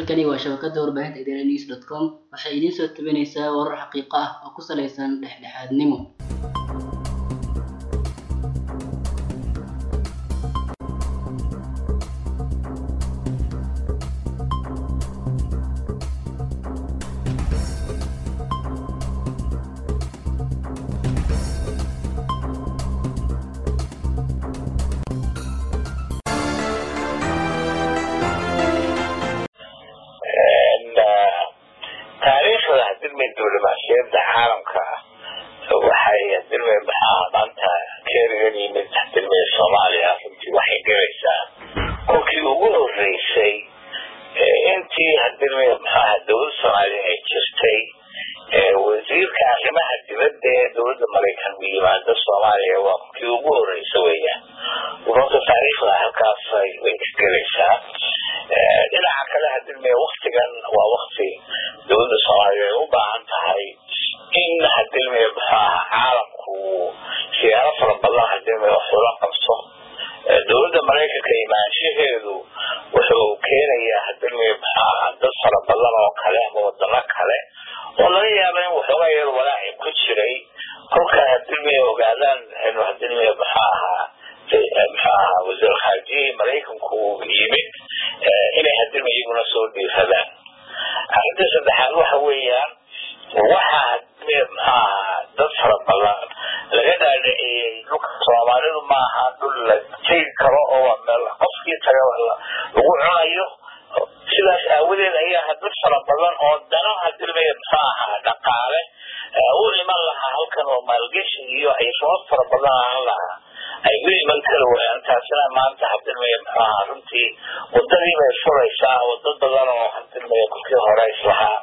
halkani waa shabakada warbaahinta idaaha news dot com waxay idiin soo tabinaysaa warar xaqiiqo ah oo ku salaysan dhexdhexaadnimo taariikhda hadilmay diblomaasiyadda caalamka waxay hadilmay maxaa maanta keerigan yimid hadilmay soomaaliya runtii waxay gelaysaa kolkii ugu horeysay intii hadilmay maxaaha dowladda soomaaliya ay jirtay wasiirka arrimaha dibadda ee dowladda maraykan u yimaado soomaaliya waa kolkii ugu horeysa weeyaan runta taariikhda halkaas way isgelaysaa dhinaca kale hadilmay waktigan waa wakti dowladda soomaaliya ay u baahan tahay in hadilmay maxaaha caalamku siyaaro fara badan hadilmay wax ula qabso dowladda maraykanka imaanshaheedu wuxuu keenayaa hadilmay maxaaha dad fara badan oo kale ama wadano kale oo laga yaaba in waxoogaa yar walaaci ku jiray kolka hadilmay ogaadaan inuu hadilmay maxaaha maxaaha wasiir khaarjiyihii maraykanku yimid inay hadilmay iyaguna soo dhiiradaan arrinta saddexaad waxa weeyaan waxaa hadilmay maxaaha dad fara badan laga dhaadhiciyey dhulka soomaalidu maaha dhul la tegi karo oo meel qofkii taga lagu cunayo sidaas aawadeed ayaa dad fara badan oo dano hadilmay maxaaha dhaqaale u iman lahaa halkan oo maalgeshi iyo ay sabab fara badan ahaan lahaa ay u iman kari waayaan taasina maanta hadilmay maxaaha runtii wadadii bay furaysaa wado badan oo hadilmay kolkii hore islahaa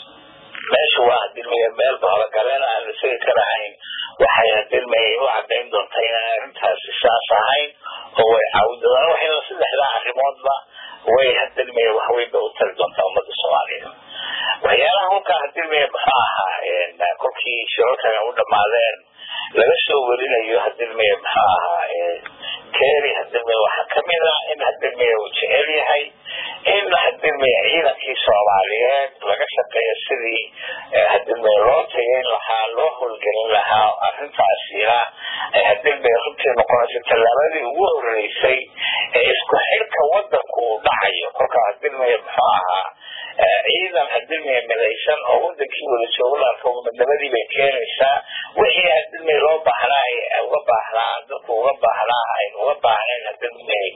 meesha waa hadilmay meel bahorogaleen aan la segi karahayn waxay hadilmay u cadayn doontaa inaan arrintaasi saas ahayn oo way caawin doonaan waxayna saddexdaa arrimoodba way hadilmay waxweynba u tari doontaa ummadda soomaaliya waxyaalaha kolkaa hadilmay muxuu ahaa kolkii shirarkan u dhamaadeen laga soo werinayo hadilmay muxuu ahaa kery hadilmay waxaa kamid ah in hadilmay uu jecel yahay in hadilmay ciidankii soomaaliyeed laga shaqeeyo sidii hadilmay loo tageyn lahaa loo howlgelin lahaa arrintaasina ay hadilmay runtii noqonayso tallaabadii ugu horeysay ee isku xidhka wadanku uu dhacayo kolkaa hadilmay muxuu ahaa ciidan hadilmay midaysan oo wadankii wada joogo laarka midnabadii bay keenaysaa wixii hadilmay loo baahnaa uga baahnaa dadku uga baahnaa ay uga baahnayn hadilmay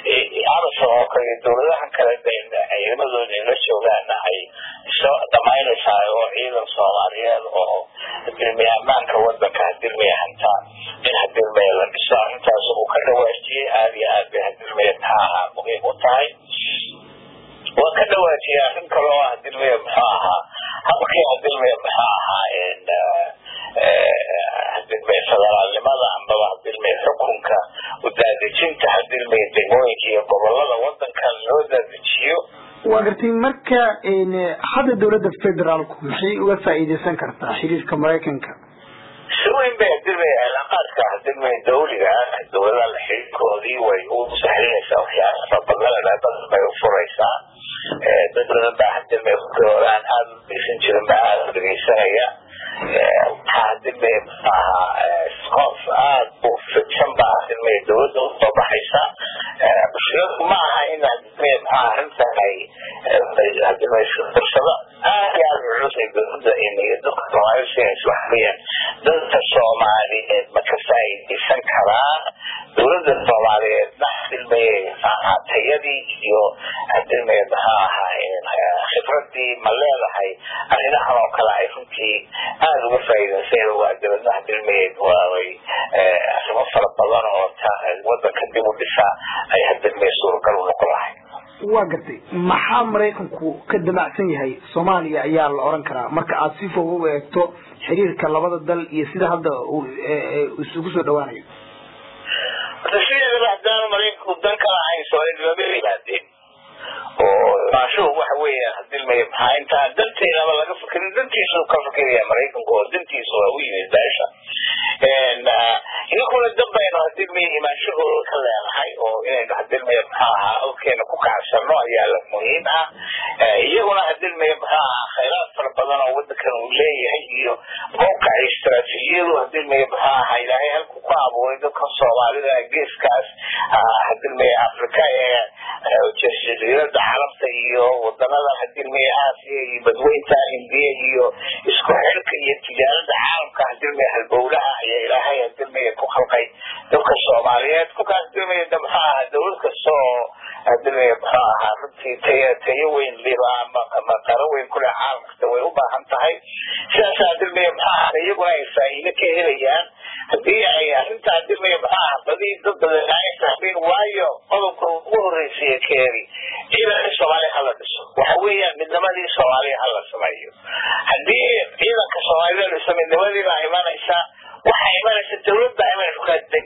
arson oo kale iyo dowladahan kale ciidamadooda la joogaana ay soo dhamaynaysaa oo ciidan soomaaliyeed oo hadilmay ammaanka wadanka hadilmay hanta in hadilmay la dhiso arrintaas uu ka dhawaajiyey aada iyo aad bay hadilmay maxaaha muhiim u tahay waa ka dhawaajiyay arrin kale oo hadilmay muxuu ahaa habkii hadilmay muxuu ahaa hadilmay federaalnimada ambaba hadilmay xukunka udaadejinta hadilmay degmooyinka iyo gobolada wadankan loo daadejiyo waa gartay marka hadda dowladda federaalku maxay uga faa'iideysan kartaa xiriirka maraykanka si weyn bay hadilmay cilaaqaadka hadilmay dawliga dowladaha la xiriirkoodii way u sahlinaysaa waxyaala fara badan badan bay u furaysaa dad badan baa hadilmay kukii hore aan aada u dhegeysan jirin baa aada u dhegeysanaya waxaa hadilmay maxaaha qof aada u fidsan baa hadilmay dowladda usoo baxaysa mushkiladu ma aha in hadilmay maxaa arrintan ay hadilmay fursado aada iyo aada culus ay dowladda iyo dadka soomaalida siinaysa waxa weeyaan dadka soomaaliyeed ma ka faa'iidaysan karaan dowladda soomaaliyeedna hadilmay tayadii iyo hadilmay maxaa ahaa khibradii ma leedahay arrimahan oo kale ay runtii aada uga faa'iidaysan waa dowladna hadilmay waaway arrimo fara badan oo wadanka dib u dhisa ay hadilmay suuragal u noqon lahay waa gartay maxaa maraykanku ka damacsan yahay soomaaliya ayaa la oran karaa marka aada si fog u eegto xiriirka labada dal iyo sida hadda isugu soo dhawaanayo horta sideedaba haddaanu maraykanku dan kala ahayn soomaalida lama yimaadeen oo maashuhu waxa weeyaan hadilmay maxaa intaan danteedaba laga fikirin dantiisu ka fikiraya maraykanku oo dantiisu waa u yimid beesha idinkuna dambaynu hadilmaya imaanshahooda ka leenahay oo inaynu hadilmaya muxuu ahaa awkeena ku kacsano ayaa la muhiim ah iyaguna hadilmaya muxuu ahaa khayraad fara badan oo wadankan uu leeyahay iyo mawqac istaraatiijiyadu hadilmaya muxuu ahaa ilaahay halku ku abuuray dadka soomaalida geeskaas hadilmaya afrika ee jasiirada carabta iyo wadanada hadilmaya aasiya iyo badweynta hindiya iyo isku xirka iyo tijaarada caalamka hadilmaya halbowlaha ayaa ilaahay hadilmaya ku khalqay dadka soomaaliyeed kolkaas hadilmaya de muxuu ahaa dowlad kasta oo hadilmaya muxuu ahaa runtii tayo tayo weyn liba ama ama qaro weyn kule caalamkasta way u baahan tahay sidaas hadilmaya muxuu ahaa iyaguna ay faa'iido ka helayaan haddii ay arrinta hadilmaya muxuu ahaa badii dad badan ay fahmeen waayo qodobka ugu horreysaya keeni ciidanka soomaaliya hala dhiso waxa weeyaan midnimadii soomaaliya hala sameeyo haddii ciidanka soomaalida dhiso midnimadii baa imanaysa waxa